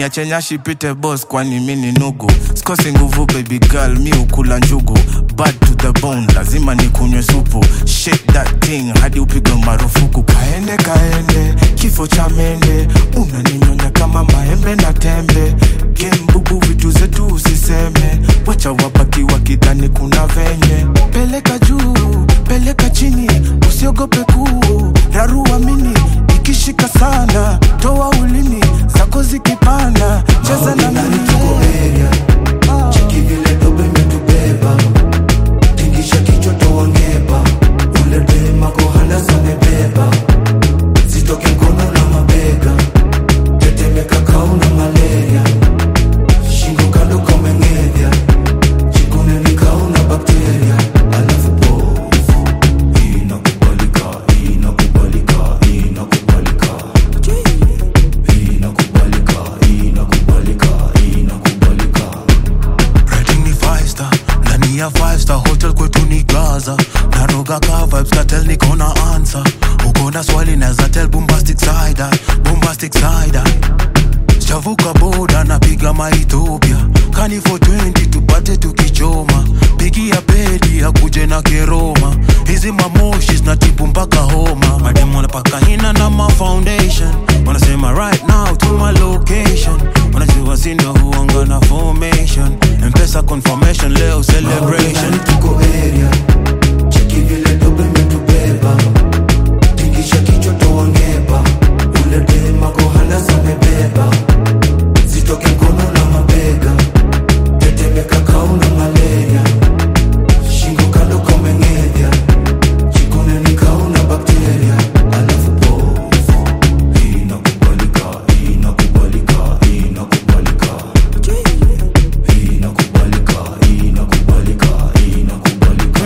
niache nyashi pite boss kwani mi ni nugu sikosi nguvu baby girl mi ukula njugu bad to the bone lazima nikunywe supu shake that thing hadi upigwe marufuku kaende kaende kifo cha mende unaninyonya kama maembe na tembe gembubu vitu zetu usiseme wacha wabaki wakidhani kuna venye peleka juu peleka chini usiogope kuu rarua mini ikishika sana toa ulimi zako zikipanda cheza na mimi Cheki vile dobe imetubeba tingisha kichwa toa ngeba ule dema kohanda zamebeba zitoke mkono na mabega tetemeka kauna malaria shingo kando kameng'edhya jikune ni kauna bakteria alafu povu inakubalika inakubalika inakubalika inakubalika inakubalika inakubalika Rating ni five star ndani ya five star hotel kwetu ni gaza naroga ka vibes katel niko na answer uko na swali naza tell bombastic side eye, bombastic side eye. Sijavuka boda napiga maethiopia kani for 20 tupate tukichoma pigia pedi akuje na keroma hizi mamoshi zinatibu mpaka homa madem wanapaka hina na ma foundation wanasema right now to my location wanajua sindo huanga na formation mpesa confirmation leo celebration Maogelani tuko area cheki vile dobe imetubeba tingisha kichwa toa ngeba ule dema kohanda zamebeba zitoke mkono na mabega tetemeka kauna malaria shingo kando kameng'edhya jikune ni kauna bakteria alafu povu inakubalika inakubalika inakubalika inakubalika inakubalika inakubalika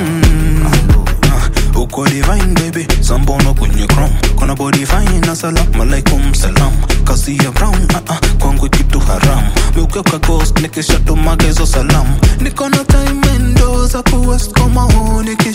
uko divine baby sambono kwenye chrome kona body fine na salam alaikum salam kasi ya brown uh -uh, kwangu kitu haram meukeuka ghost nikishatumage hizo salam niko na time endo za kuwest koma honi